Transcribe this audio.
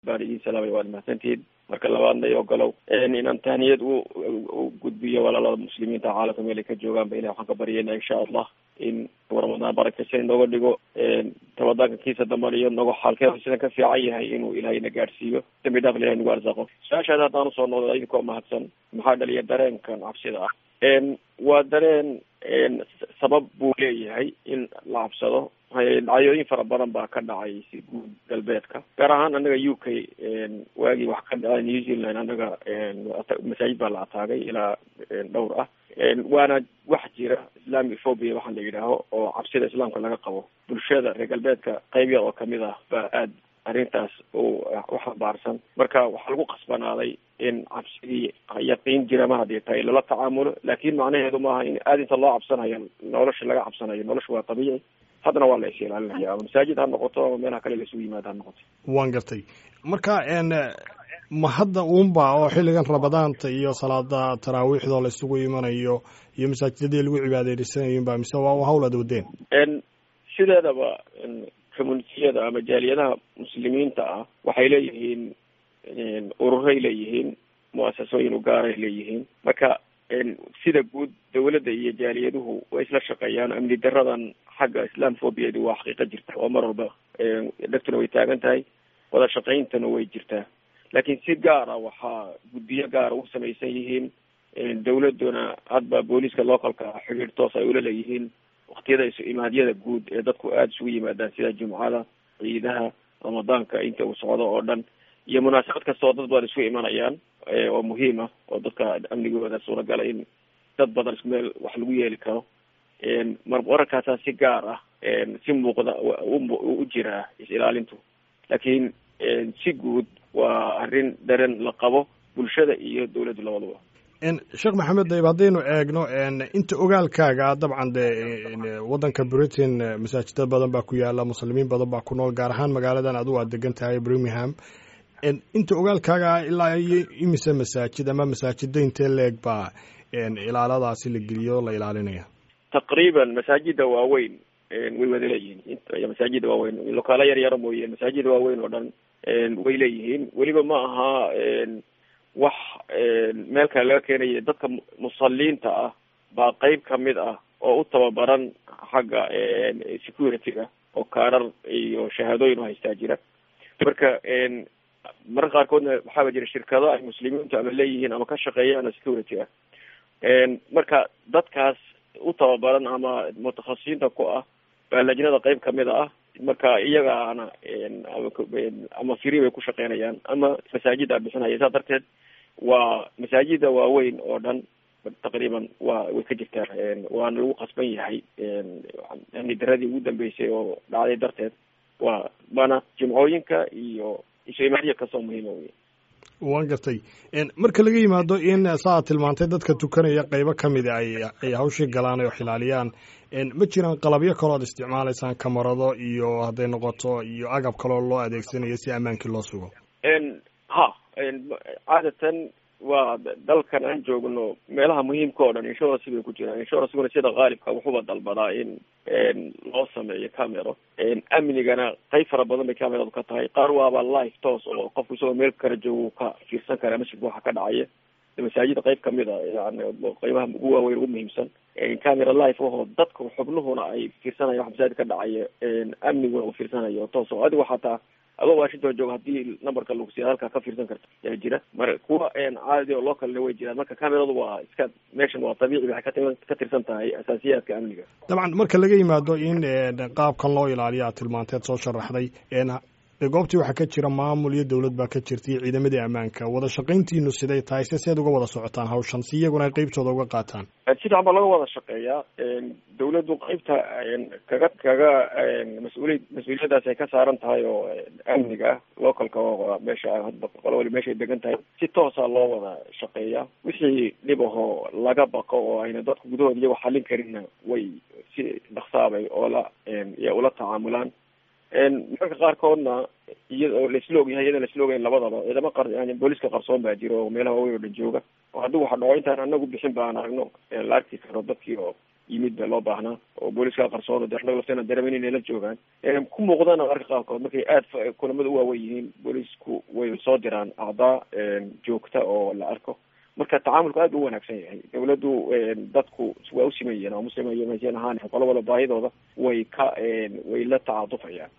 baan idin salaamay waad mahadsantihiin marka labaadna i ogolow inaan tahniyad u u gudbiyo walaalada muslimiinta caalamka meel ay ka joogaanba ilahi waxaan ka baryayna insha allah in ramadaan barakaysa inooga dhigo ramadaanka kiisa dambana iyo nogo xaalkeeda sidan ka fiican yahay inuu ilahayna gaadhsiiyo dambi dhaaf ilahay nagu arsaqo su-aashaada haddaan usoo noqdo idinkoo mahadsan maxaa dhaliya dareenkan cabsida ah waa dareen sabab buu leeyahay in la cabsado dhacdooyin fara badan baa ka dhacay si guud galbeedka gaar ahaan anaga u k waagii wax ka dhacay new zealand anaga masaajid baa la ataagay ilaa dhowr ah waana wax jira islamic phobia waxaa la yidhaaho oo cabsida islaamka laga qabo bulshada reer galbeedka qayb yar oo kamid ah baa aad arrintaas u u xambaarsan marka waxaa lagu qasbanaaday in cabsidii yaqiin jira ma haddii tahay lala tacaamulo laakin macnaheedu maaha in aada inta loo cabsanayo nolosha laga cabsanayo nolosha waa tabiici haddana waa la is ilaalinaya ama masaajid ha noqoto ama meelaha kale laisugu yimaado ha noqoto waan gartay marka ma hadda uunba oo xilligan ramadaanta iyo salaada taraawiixdoo la isugu imanayo iyo masaajidadii lagu cibaadeysanayinba mise waa hawl aad wadeen sideedaba communitiyada ama jaaliyadaha muslimiinta ah waxay leeyihiin ururay leeyihiin muasasooyin ugaaray leeyihiin marka sida guud dawladda iyo jaaliyaduhu way isla shaqeeyaan amni daradan xagga islam phobiyadi waa xaqiiqa jirta oo mar walba dhegtuna way taagan tahay wada shaqayntana way jirtaa laakiin si gaara waxaa guddiyo gaara u samaysan yihiin dawladuna hadba booliiska localka xidhiir toos ay ula leeyihiin waktiyada isu imaadyada guud ee dadku aada isugu yimaadaan sida jumcada ciidaha ramadaanka inta uu socdo oo dhan iyo munaasabad kastoo dad badan isku imanayaan oo muhiim ah oo dadka amnigooda suuragala in dad badan isku meel wax lagu yeeli karo mar wararkaasaa si gaar ah si muuqda u jiraa is-ilaalintu laakiin si guud waa arrin dareen la qabo bulshada iyo dawladdu labadaba sheekh maxamed dayb haddaynu eegno inta ogaalkaaga dabcan de waddanka britain masaajida badan baa ku yaala muslimiin badan baa ku nool gaar ahaan magaaladan adigu aad degan tahay birmingham inta ogaalkaaga ilaa iyo imise masaajid ama masaajida intee leeg baa ilaaladaasi la geliyo la ilaalinaya taqriiban masaajida waaweyn way wada leeyihiin masaajida waaweyn lokaalo yar yaro mooye masaajida waaweyn oo dhan way leeyihiin weliba ma aha wax meel kale laga keenaya dadka musaliinta ah baa qeyb kamid ah oo u tababaran xagga security-ga oo kaarar iyo shahaadooyin u haystaa jira marka mararka qaarkoodna waxaaba jira shirkado ay muslimiintu ama leeyihiin ama ka shaqeeyaan security ah marka dadkaas u tababaran ama mutakhasisiinta ku ah baa lajnada qeyb kamid ah marka iyagaana ama free bay ku shaqeynayaan ama masaajida bixinaya saa darteed waa masaajida waaweyn oo dhan taqriiban waa way ka jirtaa waana lagu qasban yahay amni daradii ugu dambeysay oo dhacday darteed waa mana jimcooyinka iyo isu imaadiya kastoo muhiima wey waan gartay marka laga yimaado in saaad tilmaantay dadka tukanaya qeybo kamida ay ay hawshii galaan oo xilaaliyaan ma jiraan qalabyo kaloo ad isticmaalaysaan kamarado iyo hadday noqoto iyo agab kaloo loo adeegsanayo si ammaankii loo sugo ha caadatan waa dalkan aan joogno meelaha muhiimka oo dhan insurance bay ku jiraan insuranceguna sida qaalibka wuxuuba dalbadaa in loo sameeyo camero amnigana qayb fara badan bay cameradu ka tahay qaar waaba life toos oo qofku isagoo meel kala joogo ka fiirsan kara masjidka waxa ka dhacaya masaajida qayb kamid a yani qeybaha ugu waaweyn ugu muhiimsan camera life ahoo dadka xubnuhuna ay fiirsanaya wax masaajid ka dhacaya amniguna uu fiirsanayo toos oo adigo xataa adoo washington joogo hadii numberka lugsiya halkaa ka fiirsan karta yaa jira mar kuwa caadi oo localna way jiraan marka cameradu waa iska meeshan waa dabiici waxay kati ka tirsan tahay asaasiyaadka amniga dabcan marka laga yimaado in qaabkan loo ilaaliyo aad tilmaanteed soo sharaxday goobtii waxaa ka jira maamul iyo dowlad baa ka jirta iyo ciidamadii ammaanka wada shaqayntiinu siday tahay se seed uga wada socotaan hawshan si iyaguna ay qeybtooda uga qaataan si fiican baa laga wada shaqeeyaa dawladdu qeybta kaga kaga mas-uuliy mas-uuliyadaas ay ka saaran tahay oo amniga ah localka oo meesha hadba qolo wali meeshay degan tahay si toosa loo wada shaqeeyaa wixii dhib ahoo laga baqo oo ayna dadku gudahooda iyago xallin karinna way si dhaksaabay oola iyo ula tacaamulaan mararka qaarkoodna iyada oo laisla ogyahay iyadoo laisla ogayn labadaba ciidamo qar yani booliska qarsoon baa jiro oo meelaha waaweyn oo dhan jooga oo haddii waxa dhaco intaan anagu bixin baan aragno la arki karo dadkii oo yimid ba loo baahnaa oo booliska qarsooda de annaga lafteena dareemen inay la joogaan ku muuqdana marka qaarkood markay aada kulamada u waawen yihiin boolisku way soo diraan acdaa joogta oo la arko marka tacaamulku aad u wanaagsan yahay dawladdu dadku waa u siman yihiin oo muslima iyo masian ahaan qolo wala baahidooda way ka way la tacaatufayaan